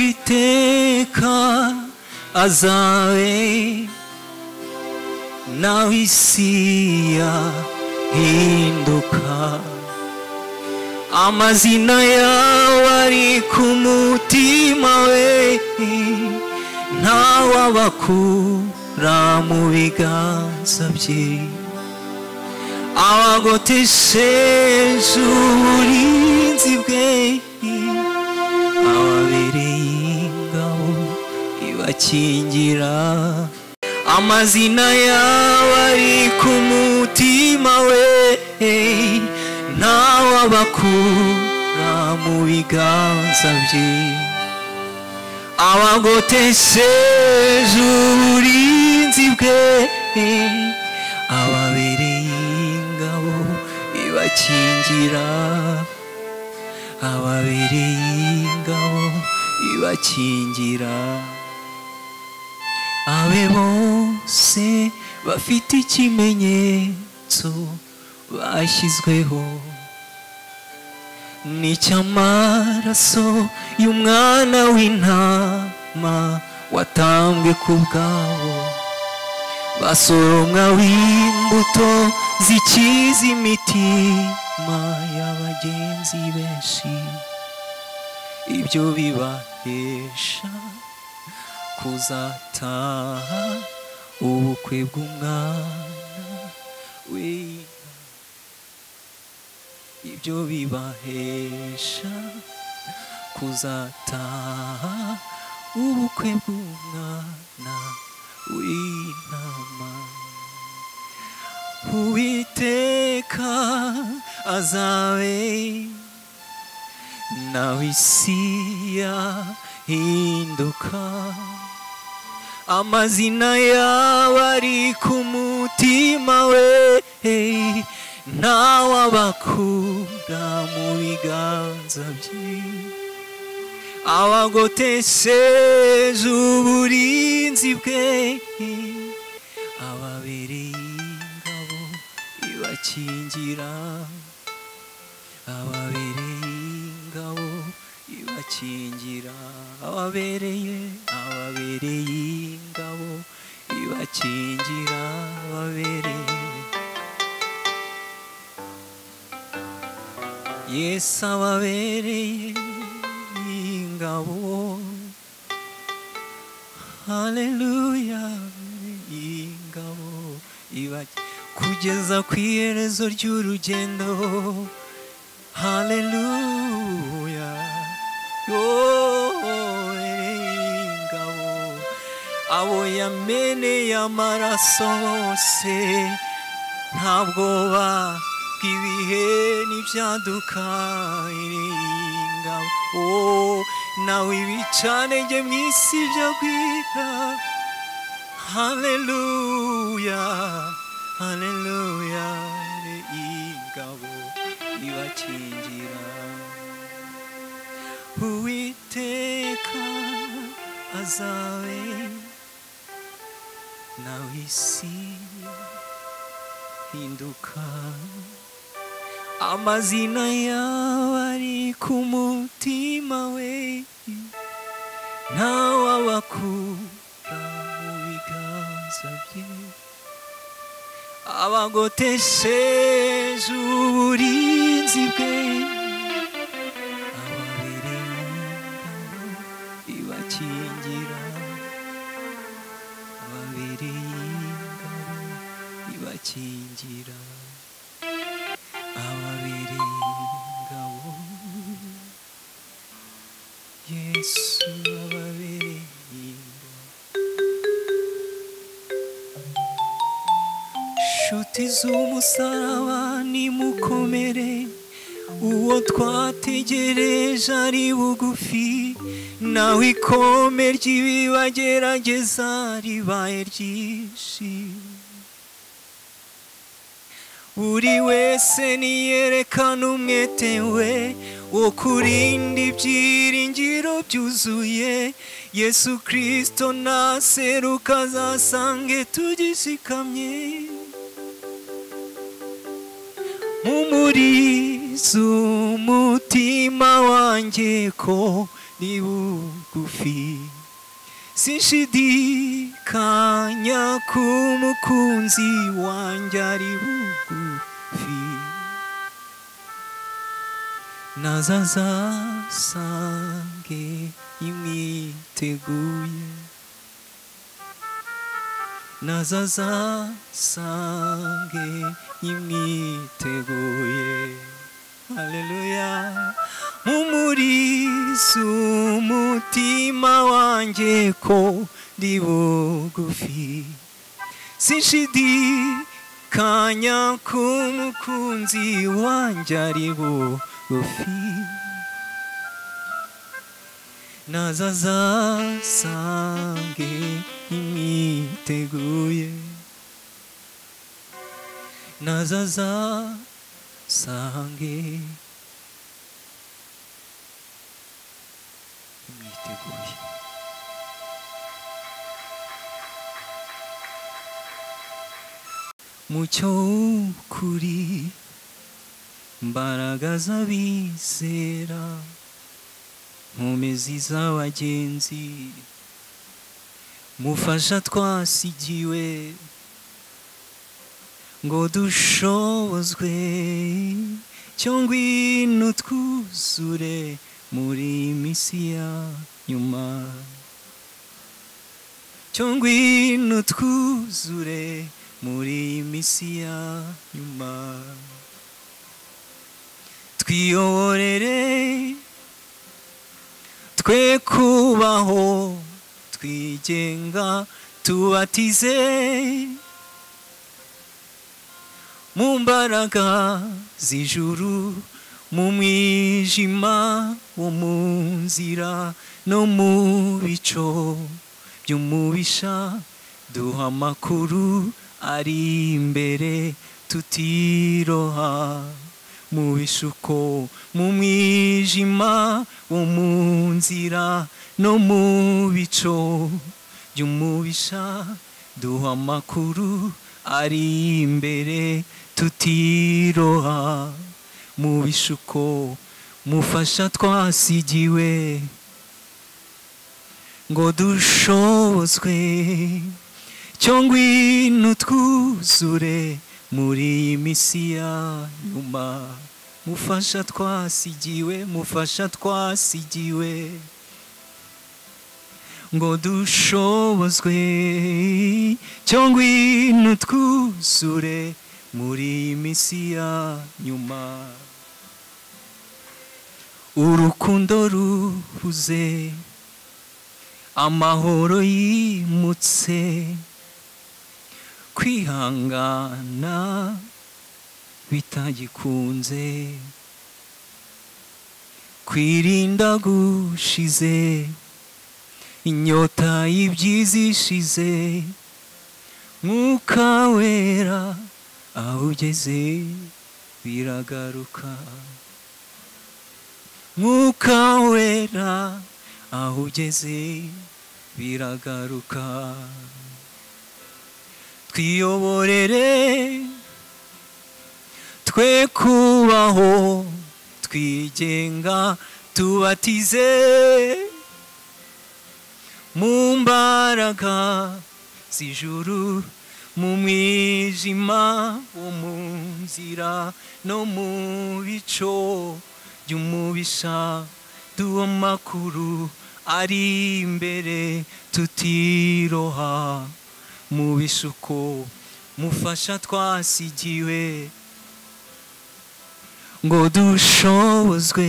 uwiteka azawe nawe isi yahinduka amazina yawe ari ku mutima we ntawabakura mu biganza bye abagotesheje uburinzi bwe ababereye ingabo ibakingira amazina yawe ari ku mutima we ntawabakura mu biganza bye abagotesheje uburinzi bwe ababereye ingabo ibakingira ababereye ingabo ibakingira abe bose bafite ikimenyetso bashyizweho n'icy'amaraso y'umwana w'intama watambwe ku bwabo basoromwa w'imbuto zikiza imitima y'abagenzi benshi ibyo bibahesha kuzataha ubukwe bw'umwana w'intama ibyo bibahesha kuzataha ubukwe bw'umwana w'intama uwiteka azabe nawe isi yahinduka amazina yawe ari ku mutima we ntawabakura mu biganza bye abagotesheje uburinzi bwe ababereye ingabo ibakingira ababereye ingabo ibakingira ababereye ababereye ingabo ibakingira ababereye yesu ababereye ingabo haleluya ingabo iba kugeza ku iherezo ry'urugendo haleluya yohereye ingabo abo yameneye amaraso bose nta bwoba bw'ibihe n'ibyaduka ingabo nawe ibicanenge mu isi byo kwita haleluya haleluya ingabo ibakingira uwiteka azabe nawe isi hinduka amazina yawe ari ku mutima we ntawabakura mu biganza bye abagotesheje uburinzi bwe ababereye ingabo ibakingira ababereye ingabo ibakingira ababiri ingabo yesu ababiri ingabo nshuti z'umusaraba nimukomere uwo twategereje ari bugufi nawe ikome ry'ibibagerageza ribaye ryishimye buri wese niyerekana umwete we wo kurinda ibyiringiro byuzuye yesu kirisito naseruka azasange tugishikamye umurizo umutima wanjye ko nibuka bugufi sinshidikanya ko umukunzi wanjye ari bugufi nazazasange imwiteguye nazazasange imwiteguye haleluya mumurizo umutima wanjye ko ndi bugufi sinshidikanya ko umukunzi wanjye ari bugufi nazazasange imwiteguye nazazasange imwiteguye mucyo w'ukuri mbaraga z'abizera nkomezi z'abagenzi mufasha twasigiwe ngo dushobozwe cyo ngwino twuzure muri minsi ya nyuma cyo ngwino twuzure muri minsi ya nyuma twiyoborere twe kubaho twigenga tubatize mu mbaraga z'ijuru mu mwijima wo mu nzira no mu bico by'umubisha duha amakuru ari imbere tutiroha mu bishuko mu mwijima wo mu nzira no mu bico by'umubisha duha amakuru ari imbere tutiroha mu bishuko mufasha twasigiwe ngo dushobozwe cyo ngwino twuzure muri iyi minsi ya nyuma mufasha twasigiwe mufasha twasigiwe ngo dushobozwe cyangwa ino twuzure muri iyi minsi ya nyuma urukundo ruhuze amahoro yimutse kwihangana bitagikunze kwirinda gushize inyota y'ibyiza ishize mwuka wera aho ugeze biragaruka mwuka wera aho ugeze biragaruka twiyoborere twe kubaho twigenga tubatize mu mbaraga z'ijuru mu mwijima wo mu nzira no mu bico by'umubisha duha amakuru ari imbere tutiroha mu bisuko mufasha twasigiwe ngo dushobozwe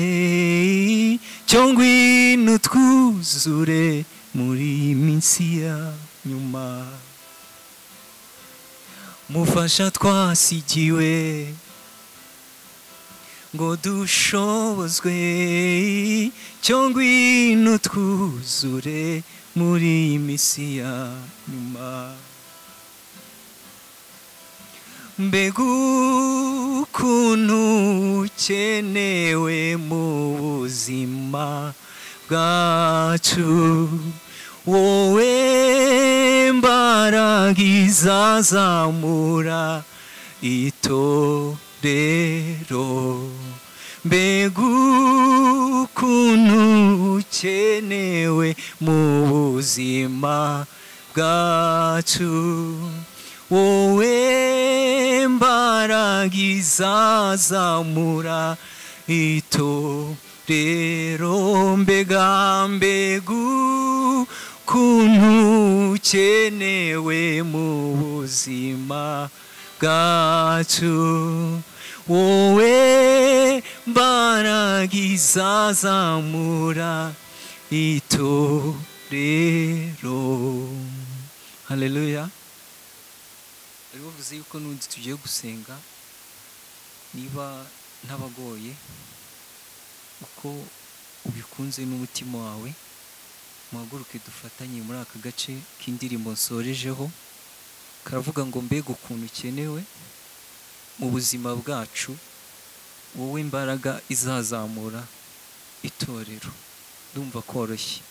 cyo ngwino twuzure muri iyi minsi ya nyuma mufasha twasigiwe ngo dushobozwe cyo ngwino twuzure muri iyi minsi ya nyuma mbega ukuntu ukenewe mu buzima bwacu wowe mbaraga izazamura itorero mbega ukuntu dukenewe mu buzima bwacu wowe mbaraga izazamura itorero mbega mbegu kuntu ukenewe mu buzima bwacu wowe mbaraga izazamura itorero haleluya bari bavuze yuko n'undi tugiye gusenga niba ntabagoye uko ubikunze n'umutima wawe muhaguruke dufatanye muri aka gace k'indirimbo nsorejeho karavuga ngo mbega ukuntu ukenewe mu buzima bwacu wowe imbaraga izazamura itorero ndumva koroshye